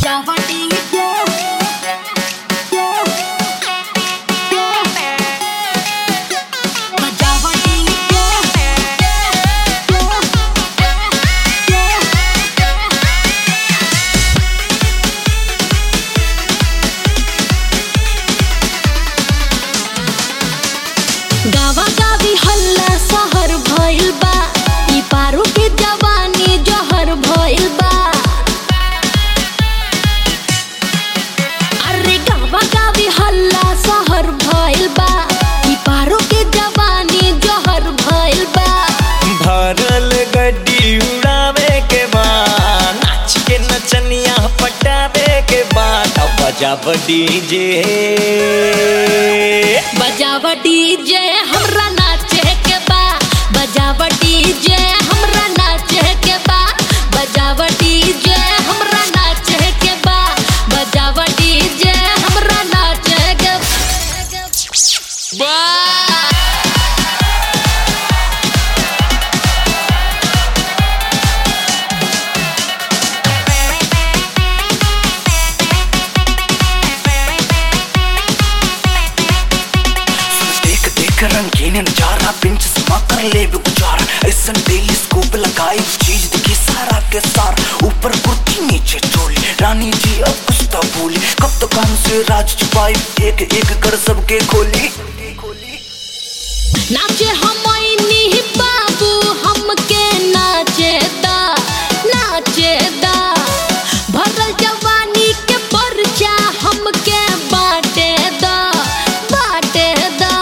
बजावा डीजे बजावा गावा गावी हल्ला सहर भइल बा ई पारू के जवानी जहर भइल बा अरे गावा गावी हल्ला सहर भइल बा ई पारू के जवानी जहर भइल बा भरल गड्डी उड़ावे के बाद नाच के नचनिया पटावे के बाद अब बजाब डीजे बजावा डीजे हमरा नाचे के बा बजावा डीजे हमरा नाचे के बा बजावा डीजे हमरा नाचे के बा बजावा डीजे हमरा नाचे के बा देख देख रंगीन नजारा पिंच समा कर ले भी गुजारा ऐसन डेली स्कूप लगाई चीज दिखी सारा के सार ऊपर कुर्ती नीचे चोली रानी जी अब कुछ तो बोली कब तो काम से राज छुपाई एक एक कर सबके खोली नाचे हमनी बाबू हमके नाचे दा नाचे दा भरल जवानी के परचा हमके बाटे दा बाटे दा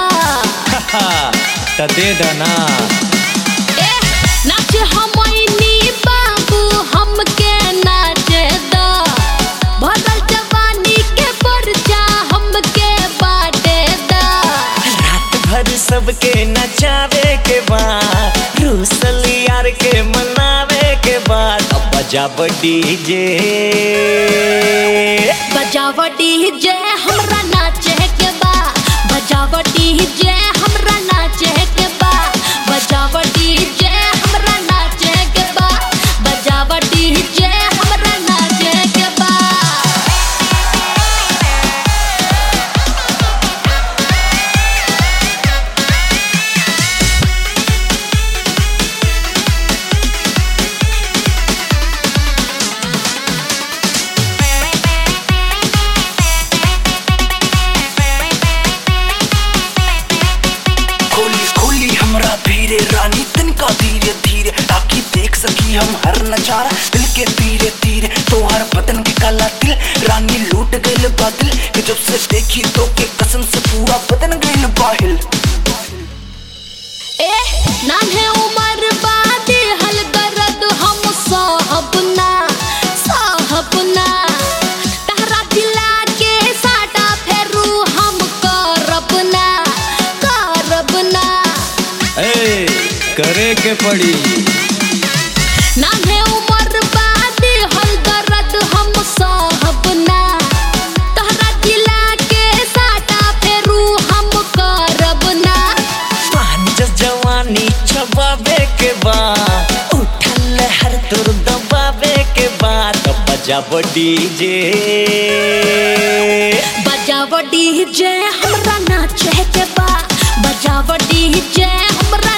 त दे दना ए नाचे हमनी बाबू हमके नाचे दा भरल जवानी के परचा हमके बाटे दा रात भर सबके नचावे के बाद रूसल यार के मनावे के बाद अब बजाब डीजे बजावा डीजे हमरा नाचे के बा बजावा डीजे हमरा नाचे के बा बजावा डीजे हमरा नाचे के बा बजावा डीजे हमरा नाचे के बा खोली खोली हमरा धीरे रानी तिनका धीरे धीरे ताकि देख सकी हम हर नजारा दिल के धीरे धीरे तो हर बदन के काला दिल रानी लूट गइल बादल कि जब से देखी तो के कसम से पूरा बदन गइल बाहिल ए नान्हे उमर बादी हल दर्द हम साहब ना साहब ना तहरा दिला के साटा फेरू हम करब ना करब ना ए करे के पड़ी नान्हे उमर बादी हल दर्द हम साहब ना तहरा दिला के साटा फेरू हम करब ना पानी जस जवानी छबावे के बाद उठल हर तुर दबावे के बाद अब बजाब डीजे बजावा डीजे हमरा नाचे के बा बजावा डीजे हमरा